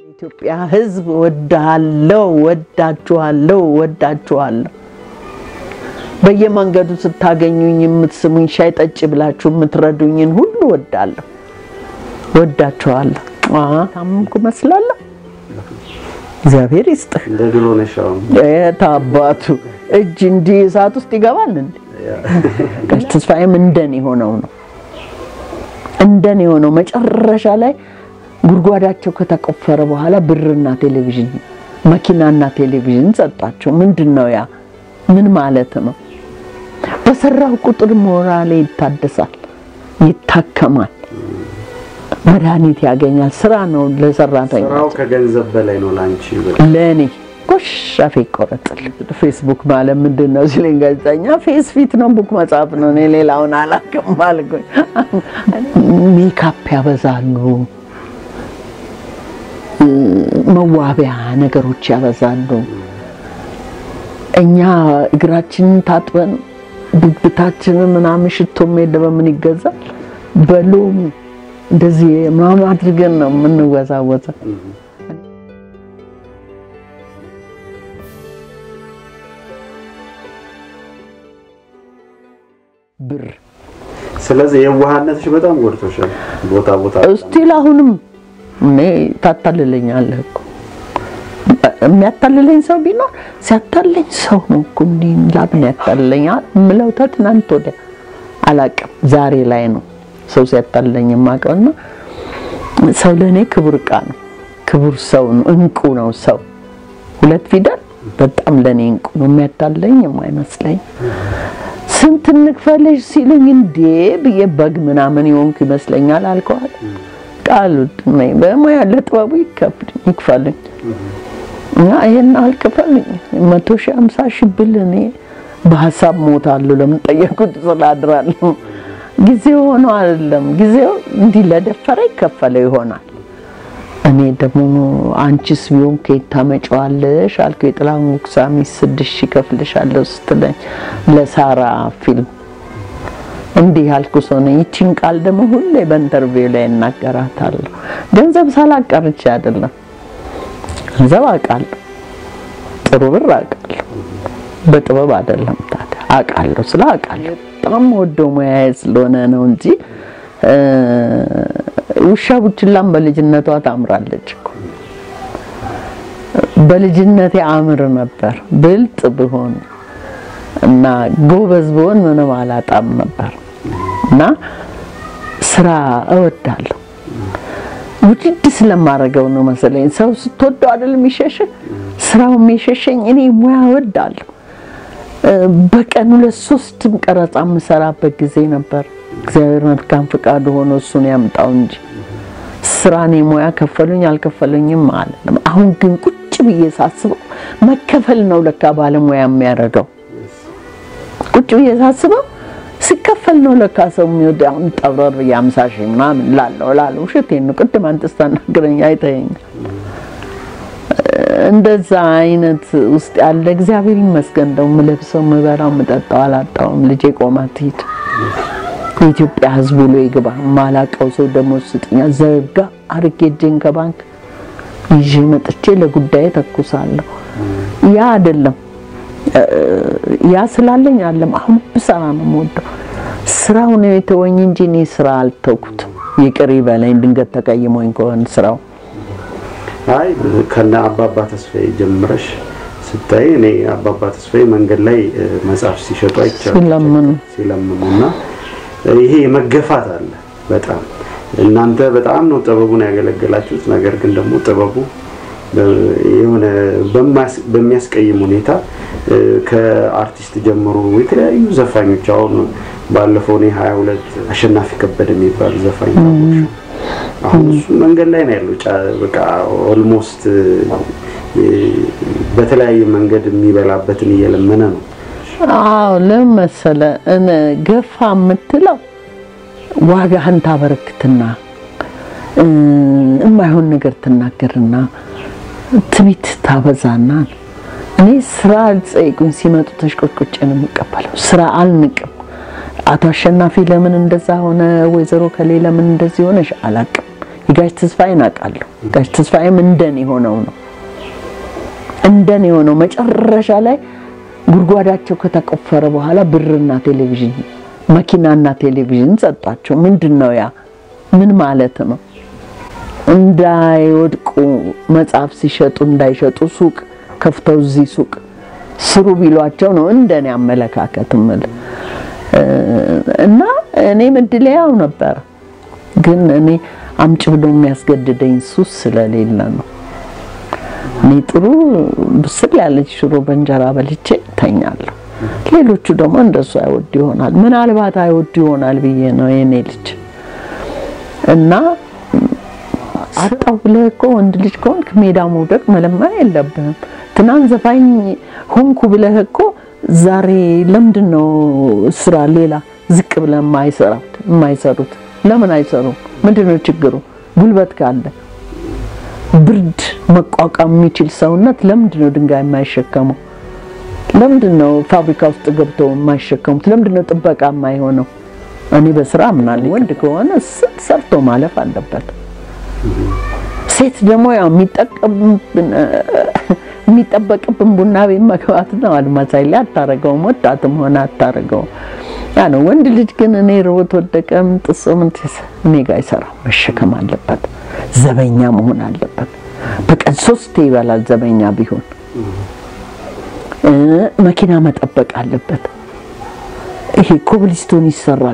የኢትዮጵያ ሕዝብ ወዳለው ወዳችኋለሁ ወዳችኋለሁ። በየመንገዱ ስታገኙኝ የምትስሙኝ ሻይ ጠጭ ብላችሁ የምትረዱኝን ሁሉ ወዳለሁ ወዳችኋለሁ። ታምምኩ መስላለሁ። እግዚአብሔር ይስጥህ። እንደ ድሮ ነሽ አሁን። የት አባቱ እጅ እንዲህ እሳት ውስጥ ይገባል እንዴ? ጋሽ ተስፋዬም እንደኔ ሆነው ነው እንደኔ ሆነው መጨረሻ ላይ ጉድጓዳቸው ከተቆፈረ በኋላ ብርና ቴሌቪዥን መኪናና ቴሌቪዥን ሰጣቸው። ምንድን ነው ያ? ምን ማለት ነው? በሰራው ቁጥር ሞራሌ ይታደሳል፣ ይታከማል፣ መድኃኒት ያገኛል። ስራ ነው ለሰራተኛ ስራው ከገንዘብ በላይ ነው ላንቺ። ለእኔ ጎሽ አፌ ይቆረጥል። ፌስቡክ ማለት ምንድን ነው ሲለኝ ጋዜጠኛ ፌስ ፊት ነው ቡክ መጽሐፍ ነው። እኔ ሌላውን አላውቅም አልኩኝ። ሜካፕ ያበዛሉ፣ መዋቢያ ነገሮች ያበዛሉ። እኛ እግራችንን ታጥበን ብብታችንን ምናምን ሽቶም የለ በምን ይገዛል በሎሚ እንደዚህ ምናምን አድርገን ነው የምንወዛወዘው። ብር ስለዚህ የዋህነትሽ በጣም ጎድቶሻል። ቦታ ቦታ እስቲል አሁንም እኔ ታታልለኛለህ እኮ የሚያታልለኝ ሰው ቢኖር ሲያታልለኝ ሰው ነው እኮ እንዲህ ላምን ያታልለኛል የምለው ተትናንት ወዲያ አላቅም ዛሬ ላይ ነው ሰው ሲያታልለኝ የማውቀው እና ሰው ለእኔ ክቡር ዕቃ ነው ክቡር ሰው ነው እንቁ ነው ሰው ሁለት ፊደል በጣም ለእኔ እንቁ ነው የሚያታልለኝ የማይመስለኝ ስንት እንክፈልሽ ሲሉኝ እንዴ ብዬ በግ ምናምን የሆንኩ ይመስለኛል አልከዋል ቃሉ በሙያ ለጥበቡ ይክፈልኝ እና ይሄን አልክፈልኝ መቶ ሺህ ሃምሳ ሺህ ብል እኔ በሀሳብ ሞታለሁ። ለምን ጠየቁት ስላድራለሁ ጊዜው ሆኖ አይደለም ጊዜው እንዲህ ለደፈረ ይከፈለው ይሆናል። እኔ ደግሞ አንቺስ ቢሆን ከየት ታመጪዋለሽ አልኩ። የጥላሁን ጉግሳ ሚስት ስድስት ሺህ እከፍልሻለሁ ስትለኝ ለሳራ ፊልም እንዲህ ያልኩ ሰው ነኝ። ይቺን ቃል ደግሞ ሁሌ በኢንተርቪው ላይ እናገራታለሁ። ገንዘብ ሳላቀርቼ አይደለም ገንዘብ አውቃለሁ፣ ጥሩ ብር አውቃለሁ። በጥበብ አይደለም ታዲያ አውቃለሁ። ስለ አውቃለሁ በጣም ወደው ሙያዬ ስለሆነ ነው እንጂ ውሻ ቡችላም በልጅነቷ ታምራለች እኮ። በልጅነቴ አምር ነበር ብልጥ ብሆን እና ጎበዝ ብሆን ምንም አላጣም ነበር እና ስራ እወዳለሁ። ውድድ ስለማደርገው ነው መሰለኝ። ሰው ስትወደው አይደል የሚሸሽ ስራው የሚሸሸኝ እኔ ሙያ እወዳለሁ። በቀን ሁለት ሶስትም ቀረጻ የምሰራበት ጊዜ ነበር። እግዚአብሔር መልካም ፍቃዱ ሆኖ እሱን ያምጣው እንጂ ስራ እኔ ሙያ ከፈሉኝ አልከፈሉኝም አለም። አሁን ግን ቁጭ ብዬ ሳስበው መከፈል ነው ለካ ባለሙያ የሚያደርገው። ቁጭ ብዬ ሳስበው ሲከፈል ነው ለካ ሰው የሚወድ አሁን ጠብረር የአምሳ ሺህ ምናምን ላለው ላለው ውሸቴን ነው። ቅድም አንተ ስታናግረኝ አይተኸኛል። እንደዛ አይነት ውስጥ ያለ እግዚአብሔር ይመስገን። እንደው የምለብሰው የምበላው የምጠጣው አላጣውም። ልጄ ቆማ ትሂድ የኢትዮጵያ ሕዝብ ብሎ ይግባ። ማላቀው ሰው ደግሞ ስጥኛ ዘርጋ አርጌ እጄን ከባንክ ይዤ መጥቼ ለጉዳይ ተኩሳለሁ። ያ አይደለም ያ ስላለኝ አለም አሁን ብሰራ ነው የምወደው። ስራው ነው የተወኝ እንጂ እኔ ስራ አልተውኩትም። ይቅር ይበለኝ ድንገት ተቀይሞኝ ከሆነ ስራው አይ ከነ አባባ ተስፋዬ ጀምረሽ ስታይ እኔ አባባ ተስፋዬ መንገድ ላይ መጽሐፍ ሲሸጡ አይቻልም ሲለምኑ ሲለምኑ እና ይሄ መገፋት አለ በጣም እናንተ በጣም ነው ጥበቡን ያገለገላችሁት። ነገር ግን ደግሞ ጥበቡ የሆነ በሚያስቀይም ሁኔታ ከአርቲስት ጀምሮ የተለያዩ ዘፋኞች አሁን ባለፈው እኔ ሀያ ሁለት አሸናፊ ከበደ የሚባል ዘፋኝ ታወቅሽው? አሁን እሱ መንገድ ላይ ነው ያለው። በቃ ኦልሞስት በተለያየ መንገድ የሚበላበትን እየለመነ ነው። አዎ ለምን መሰለህ እኔ ገፋ የምትለው ዋጋህን ታበረክትና የማይሆን ነገር ትናገርና ትቢት ታበዛና እኔ ስራ አልጠይቁኝ ሲመጡ ተሽቆጥቁጬ ነው የምቀበለው። ስራ አልንቅም። አቶ አሸናፊ ለምን እንደዛ ሆነ፣ ወይዘሮ ከሌ ለምን እንደዚህ ሆነሽ አላቅም። የጋሽ ተስፋዬን አውቃለሁ። ጋሽ ተስፋዬም እንደኔ ሆነው ነው እንደኔ ሆነው መጨረሻ ላይ ጉድጓዳቸው ከተቆፈረ በኋላ ብርና ቴሌቪዥን መኪናና ቴሌቪዥን ሰጧቸው። ምንድን ነው ያ? ምን ማለት ነው? እንዳይወድቁ መጽሐፍ ሲሸጡ እንዳይሸጡ ሱቅ ከፍተው እዚህ ሱቅ ስሩ ቢሏቸው ነው እንደኔ አመለካከት ምል እና እኔም እድሌ ያው ነበር። ግን እኔ አምጭ ብሎ የሚያስገድደኝ ሱስ ስለሌለ ነው። እኔ ጥሩ ብስል ያለች ሽሮ በእንጀራ በልቼ ተኛለሁ። ሌሎቹ ደግሞ እንደሱ አይወዱ ይሆናል። ምናልባት አይወዱ ይሆናል ብዬ ነው የኔ ልጅ እና አጣው ብለህ እኮ ወንድ ልጅ ከሆንክ ሜዳ መውደቅ መለመን የለብህም። ትናንት ዘፋኝ ሆንኩ ብለህ እኮ ዛሬ ለምንድን ነው ስራ ሌላ ዝቅ ብለህ የማይሰራት የማይሰሩት? ለምን አይሰሩም? ምንድን ነው ችግሩ? ጉልበት ካለ ብርድ መቋቋም የሚችል ሰውነት ለምንድን ነው ድንጋይ የማይሸከመው? ለምንድን ነው ፋብሪካ ውስጥ ገብተው የማይሸከሙት? ለምንድን ነው ጥበቃ የማይሆነው? እኔ በስራ አምናለሁ። ወንድ ከሆነ ስንት ሰርቶ ማለፍ አለበት። ሴት ደግሞ ያው የሚጠበቅብን ቡና ቤት መግባት ነው። አልማሳይ ላይ አታረገውም፣ ወጣትም ሆነ አታረገውም። ያ ነው። ወንድ ልጅ ግን እኔ ርቦት ወደቀም ጥሶ ምን እኔ ጋር አይሰራም። መሸከም አለበት፣ ዘበኛ መሆን አለበት። በቀን ሶስቴ ይበላል ዘበኛ ቢሆን። መኪና መጠበቅ አለበት። ይሄ ኮብልስቶን ይሰራል።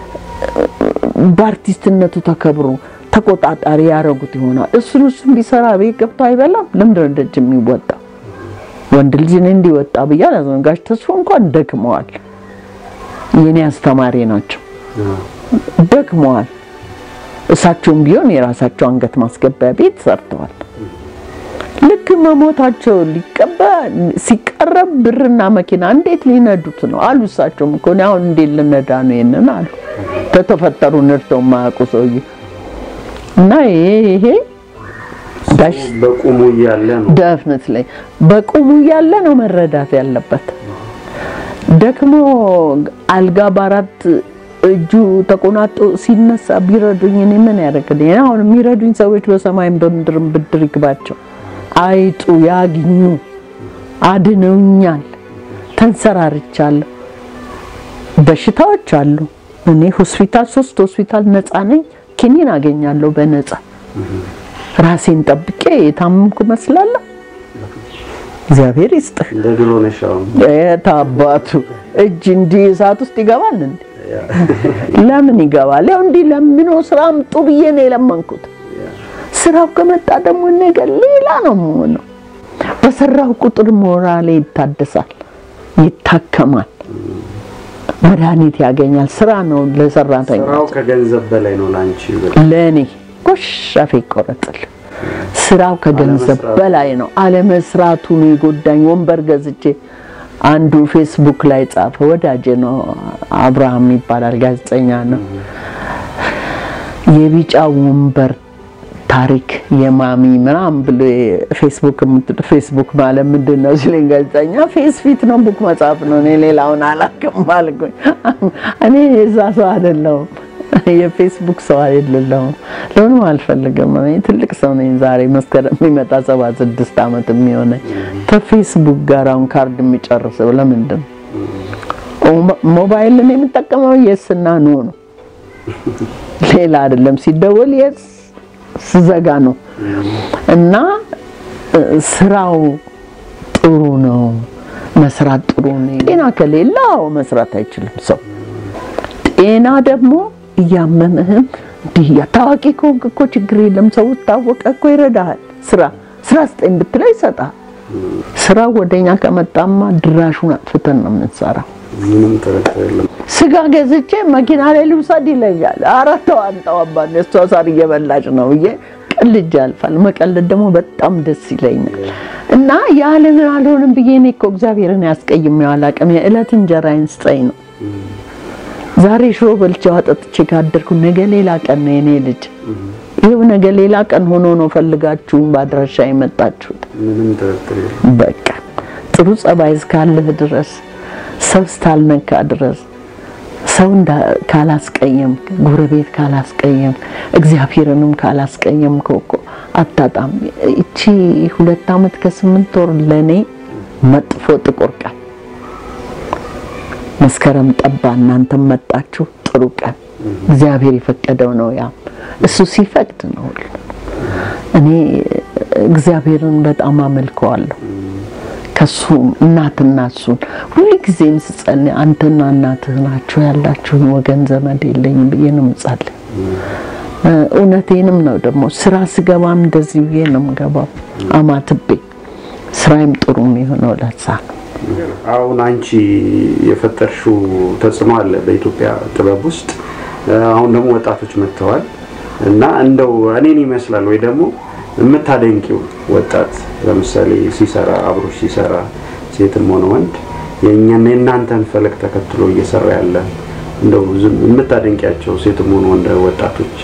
በአርቲስትነቱ ተከብሮ ተቆጣጣሪ ያደረጉት ይሆናል። እሱን እሱን ቢሰራ ቤት ገብቶ አይበላም። ለምንድን ነው ደጅ የሚወጣ ወንድ ልጅ እኔ እንዲወጣ ብያ ጋሽ ተስፎ እንኳን ደክመዋል። የኔ አስተማሪ ናቸው። ደክመዋል። እሳቸውም ቢሆን የራሳቸው አንገት ማስገቢያ ቤት ሰርተዋል። ልክ መሞታቸው ሊቀባ ሲቀረብ ብርና መኪና እንዴት ሊነዱት ነው አሉ። እሳቸውም እኮ እኔ አሁን እንዴት ልነዳ ነው ይሄንን አሉ። ተተፈጠሩ ነድተው የማያውቁ ሰውዬ እና ይሄ ይሄ ጋሽ በቁሙ እያለ ነው ደፍነት ላይ በቁሙ እያለ ነው መረዳት ያለበት። ደክሞ አልጋ በአራት እጁ ተቆናጦ ሲነሳ ቢረዱኝ እኔ ምን ያደርግልኝ? አሁን የሚረዱኝ ሰዎች በሰማይም በምድርም ብድር ይግባቸው፣ አይጡ ያግኙ፣ አድነውኛል። ተንሰራርቻለሁ። በሽታዎች አሉ። እኔ ሆስፒታል ሶስት ሆስፒታል ነፃ ነኝ። ኪኒን አገኛለሁ በነፃ ራሴን ጠብቄ የታመምኩ መስላለሁ። እግዚአብሔር ይስጥህ። እንደ ድሮ ነሽ አሁን። የት አባቱ እጅ እንዲህ እሳት ውስጥ ይገባል እንዴ? ለምን ይገባል? ያው እንዲህ ለምኖ ስራ አምጡ ብዬ ነው የለመንኩት። ስራው ከመጣ ደግሞ ነገር ሌላ ነው የምሆነው። በሰራው ቁጥር ሞራሌ ይታደሳል፣ ይታከማል፣ መድኃኒት ያገኛል። ስራ ነው ለሰራተኛ ስራው ከገንዘብ በላይ ነው ላንቺ። ለእኔ ጎሽ አፌ ይቆረጥል። ስራው ከገንዘብ በላይ ነው። አለመስራቱ ነው የጎዳኝ። ወንበር ገዝቼ አንዱ ፌስቡክ ላይ ጻፈ። ወዳጄ ነው አብርሃም ይባላል፣ ጋዜጠኛ ነው። የቢጫ ወንበር ታሪክ የማሚ ምናምን ብሎ ፌስቡክ የምትል ፌስቡክ ማለት ምንድን ነው ሲለኝ ጋዜጠኛ ፌስ ፊት ነው ቡክ መጽሐፍ ነው። እኔ ሌላውን አላውቅም አልኩኝ። እኔ የዛ ሰው አይደለሁም የፌስቡክ ሰው አይደለሁም። ለሆነም አልፈልግም። እኔ ትልቅ ሰው ነኝ። ዛሬ መስከረም የሚመጣ ሰባ ስድስት ዓመት የሚሆነኝ ከፌስቡክ ጋር አሁን ካርድ የሚጨርሰው ለምንድን ነው? ሞባይልን የምጠቀመው የስ እና ኖ ነው፣ ሌላ አይደለም። ሲደወል የስ ስዘጋ ነው። እና ስራው ጥሩ ነው፣ መስራት ጥሩ ነው። ጤና ከሌለው መስራት አይችልም ሰው ጤና ደግሞ እያመምህም እንዲህ ታዋቂ ከሆንክ እኮ ችግር የለም። ሰው ታወቀ እኮ ይረዳሃል። ስራ ስራ ስጠኝ ብትለው ይሰጣል። ስራ ወደኛ ከመጣማ ድራሹን አጥፍተን ነው የምንሰራው። ምንም ጥርጥር የለም። ስጋ ገዝቼ መኪና ላይ ልውሰድ ይለኛል። ኧረ ተው አንተው አባቴ እሷ ሳር እየበላች ነው ብዬ ቀልጄ ያልፋል። መቀለድ ደግሞ በጣም ደስ ይለኛል። እና ያለምን አልሆንም ብዬ እኔ እኮ እግዚአብሔርን ያስቀይሜው አላውቅም። የዕለት እንጀራዬን ስጠኝ ነው ዛሬ ሽሮ በልቼ አጠጥቼ ካደርኩ ነገ ሌላ ቀን ነው የኔ ልጅ። ይኸው ነገ ሌላ ቀን ሆኖ ነው ፈልጋችሁ በአድራሻ የመጣችሁት። ምንም ጥርጥር የለም። በቃ ጥሩ ጸባይ እስካለህ ድረስ ሰው እስካልነካ ድረስ ሰው ካላስቀየምክ፣ ጎረቤት ካላስቀየምክ፣ እግዚአብሔርንም ካላስቀየምክ እኮ አታጣም። እቺ ሁለት ዓመት ከስምንት ወር ለእኔ መጥፎ ጥቁር ቀን መስከረም ጠባ፣ እናንተም መጣችሁ። ጥሩ ቀን እግዚአብሔር የፈቀደው ነው። ያ እሱ ሲፈቅድ ነው ሁሉ። እኔ እግዚአብሔርን በጣም አመልከዋለሁ። ከሱ እናትና እሱን ሁሉ ጊዜም ስጸልይ አንተና እናትህ ናችሁ ያላችሁን ወገን ዘመድ የለኝም ብዬ ነው የምጸልይ። እውነቴንም ነው ደግሞ ስራ ስገባም እንደዚህ ብዬ ነው የምገባው አማትቤ። ስራዬም ጥሩ የሚሆነው ለዛ ነው። አሁን አንቺ የፈጠርሽው ተጽዕኖ አለ በኢትዮጵያ ጥበብ ውስጥ። አሁን ደግሞ ወጣቶች መጥተዋል እና እንደው እኔን ይመስላል ወይ ደግሞ የምታደንቂው ወጣት ለምሳሌ ሲሰራ አብሮሽ ሲሰራ ሴትም ሆነ ወንድ የእኛና የእናንተን ፈለግ ተከትሎ እየሰራ ያለ እንደው ዝም የምታደንቂያቸው ሴትም ሆነ ወንድ ወጣቶች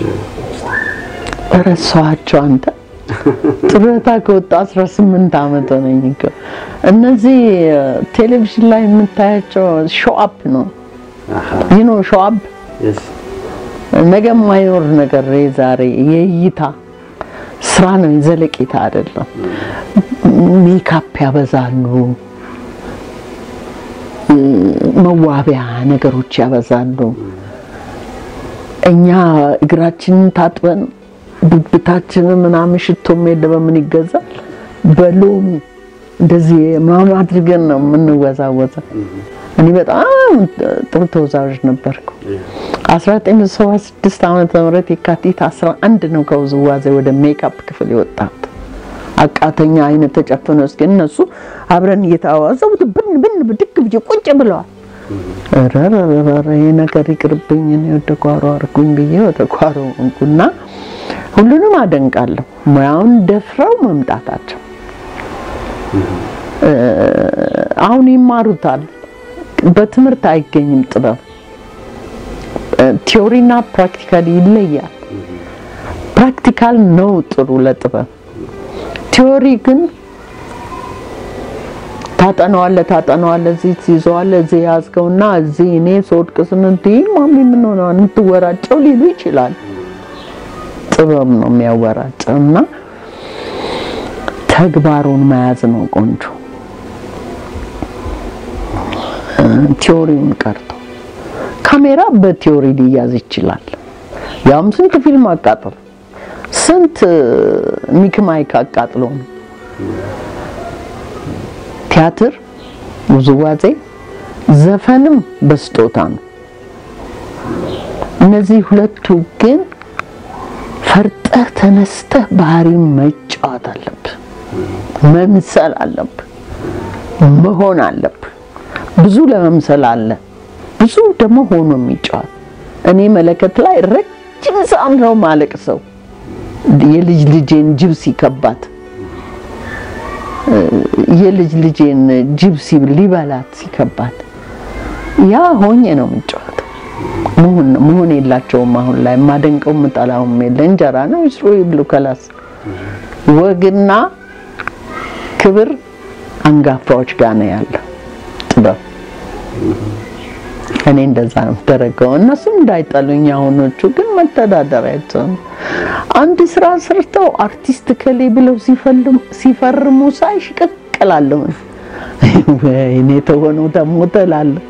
ረሳኋቸው አንተ ጡረታ ከወጣ 18 ዓመት ሆነኝ እኮ። እነዚህ ቴሌቪዥን ላይ የምታያቸው ሾአፕ ነው ይህ ነው ሾአፕ ነገ የማይኖር ነገር ዛሬ የእይታ ስራ ነው፣ ዘለቄታ አይደለም። ሜካፕ ያበዛሉ፣ መዋቢያ ነገሮች ያበዛሉ። እኛ እግራችንን ታጥበን ብብታችንን ምናምን ሽቶም የለ በምን ይገዛል? በሎሚ እንደዚህ ምናምን አድርገን ነው የምንወዛወዘው። እኔ በጣም ጥሩ ተወዛዋዥ ነበርኩ። 1976 ዓመተ ምህረት የካቲት 11 ነው ከውዝዋዜ ወደ ሜካፕ ክፍል የወጣት አቃተኛ አይነት ተጨፍኖ እስኪ እነሱ አብረን እየተዋወዘው ብን ብን ብድግ ብዬ ቁጭ ብለዋል። ረረረረ ይሄ ነገር ይቅርብኝ፣ እኔ ወደ ጓሮ አድርጉኝ ብዬ ወደ ጓሮ እንኩና ሁሉንም አደንቃለሁ ሙያውን ደፍረው መምጣታቸው። አሁን ይማሩታል። በትምህርት አይገኝም ጥበብ ቲዮሪና ፕራክቲካል ይለያል። ፕራክቲካል ነው ጥሩ ለጥበብ። ቲዮሪ ግን ታጠነዋለ ታጠነዋለ እዚህ ትይዘዋለ እዚህ ያዝገውና እዚህ እኔ ስወድቅ ስንት ማሚ ምን ሆነ የምትወራጨው ሊሉ ይችላል። ጥበብ ነው የሚያወራጨው እና ተግባሩን መያዝ ነው ቆንጆ ቲዮሪውን ቀርቶ ካሜራ በቲዮሪ ሊያዝ ይችላል። ያም ስንት ፊልም አቃጥሎ ስንት ሚክ ማይክ አቃጥሎ ነው። ቲያትር፣ ውዝዋዜ፣ ዘፈንም በስጦታ ነው። እነዚህ ሁለቱ ግን ፈርጠህ ተነስተህ ባህሪ መጫወት አለብህ፣ መምሰል አለብህ፣ መሆን አለብህ። ብዙ ለመምሰል አለ፣ ብዙ ደግሞ ሆኖ የሚጫወት እኔ መለከት ላይ ረጅም ሰዓት ነው ማለቅ ሰው የልጅ ልጄን ጅብ ሲከባት የልጅ ልጄን ጅብ ሊበላት ሲከባት ያ ሆኜ ነው የምጫወተው። መሆን መሆን የላቸውም። አሁን ላይ የማደንቀው የምጠላውም የለ እንጀራ ነው ይስሩ ይብሉ ከላስ ወግና ክብር አንጋፋዎች ጋር ነው ያለው ጥበብ። እኔ እንደዛ ነው የምደረገው። እነሱም እንዳይጠሉኝ አሁኖቹ ግን መተዳደሪያቸው ነው። አንድ ስራ ሰርተው አርቲስት ከሌ ብለው ሲፈርሙ ሳይ ሽቅቅላለሁ። ወይኔ ተሆነው ደግሞ ትላለህ።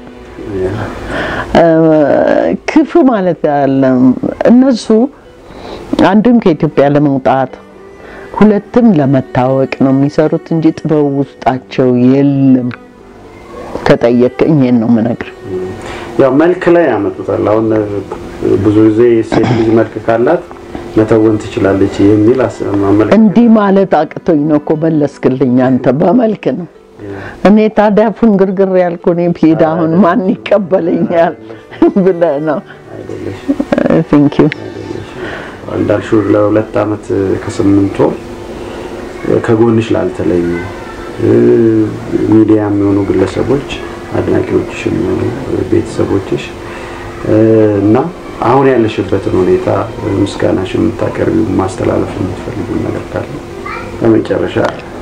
ክፉ ማለት ያለም እነሱ አንድም ከኢትዮጵያ ለመውጣት ሁለትም ለመታወቅ ነው የሚሰሩት እንጂ ጥበብ ውስጣቸው የለም። ከጠየቅኝ ይሄን ነው የምነግርህ። ያው መልክ ላይ ያመጡታል። አሁን ብዙ ጊዜ ሴት ልጅ መልክ ካላት መተወን ትችላለች የሚል አመለካከት እንዲህ ማለት አቅቶኝ ነው እኮ መለስክልኝ። አንተ በመልክ ነው። እኔ ታዲያ ፍንግርግር ያልኩ እኔ ብሄድ አሁን ማን ይቀበለኛል ብለህ ነው። ቴንክ ዩ እንዳልሽው ለሁለት ዓመት ከስምንት ወር ከጎንሽ ላልተለዩ ሚዲያ የሚሆኑ ግለሰቦች አድናቂዎችሽ የሚሆኑ ቤተሰቦችሽ እና አሁን ያለሽበትን ሁኔታ ምስጋናሽ የምታቀርቢው ማስተላለፍ የምትፈልጊው ነገር ካለ በመጨረሻ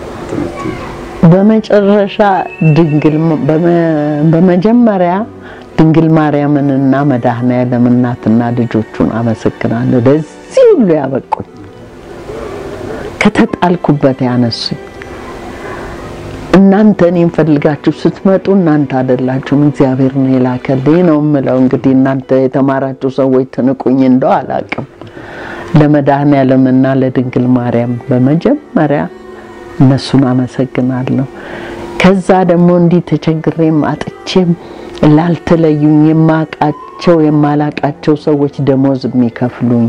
በመጨረሻ ድንግል በመጀመሪያ ድንግል ማርያምንና መድኃኔዓለም እናትና ልጆቹን አመሰግናለሁ። ለዚህ ሁሉ ያበቁኝ ከተጣልኩበት ያነሱኝ እናንተ እኔን ፈልጋችሁ ስትመጡ እናንተ አይደላችሁም እግዚአብሔር ነው የላከልኝ ነው የምለው። እንግዲህ እናንተ የተማራችሁ ሰዎች ትንቁኝ እንደው አላቅም። ለመድኃኔዓለምና ለድንግል ማርያም በመጀመሪያ እነሱን አመሰግናለሁ። ከዛ ደግሞ እንዲህ ተቸግሬም አጥቼም ላልተለዩኝ የማቃቸው የማላቃቸው ሰዎች ደሞዝ የሚከፍሉኝ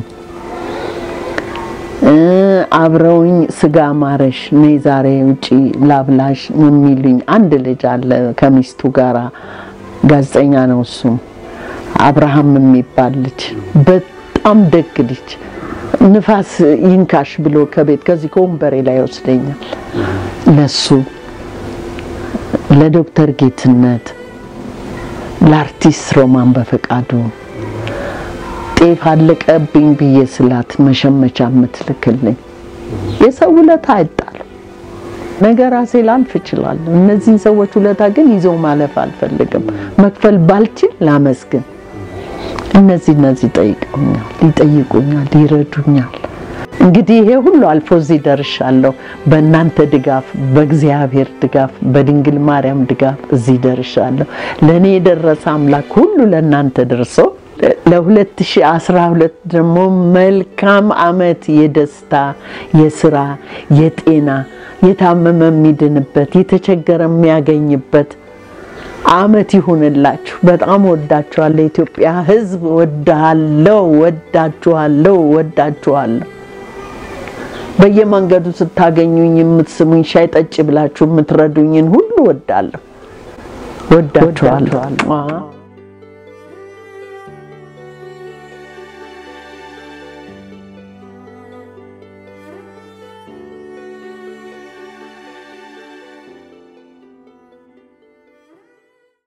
አብረውኝ ስጋ ማረሽ ነይ ዛሬ ውጪ ላብላሽ የሚሉኝ አንድ ልጅ አለ ከሚስቱ ጋራ ጋዜጠኛ ነው። እሱም አብርሃም የሚባል ልጅ በጣም ደግ ልጅ ንፋስ ይንካሽ ብሎ ከቤት ከዚህ ከወንበሬ ላይ ይወስደኛል። ለሱ ለዶክተር ጌትነት ለአርቲስት ሮማን በፈቃዱ ጤፍ አለቀብኝ ብዬ ስላት መሸመቻ የምትልክልኝ የሰው ውለታ አይጣልም። ነገ ራሴ ላልፍ እችላለሁ። እነዚህን ሰዎች ውለታ ግን ይዘው ማለፍ አልፈልግም። መክፈል ባልችል ላመስግን። እነዚህ እነዚህ ጠይቀውኛል፣ ይጠይቁኛል፣ ይረዱኛል። እንግዲህ ይሄ ሁሉ አልፎ እዚህ ደርሻለሁ። በእናንተ ድጋፍ፣ በእግዚአብሔር ድጋፍ፣ በድንግል ማርያም ድጋፍ እዚህ ደርሻለሁ። ለእኔ የደረሰ አምላክ ሁሉ ለእናንተ ደርሶ ለ2012 ደግሞ መልካም አመት የደስታ፣ የስራ፣ የጤና፣ የታመመ የሚድንበት፣ የተቸገረ የሚያገኝበት አመት ይሁንላችሁ። በጣም ወዳችኋለሁ። የኢትዮጵያ ሕዝብ ወዳለው ወዳችኋለሁ፣ ወዳችኋለሁ። በየመንገዱ ስታገኙኝ የምትስሙኝ ሻይ ጠጭ ብላችሁ የምትረዱኝን ሁሉ ወዳለሁ፣ ወዳችኋለሁ።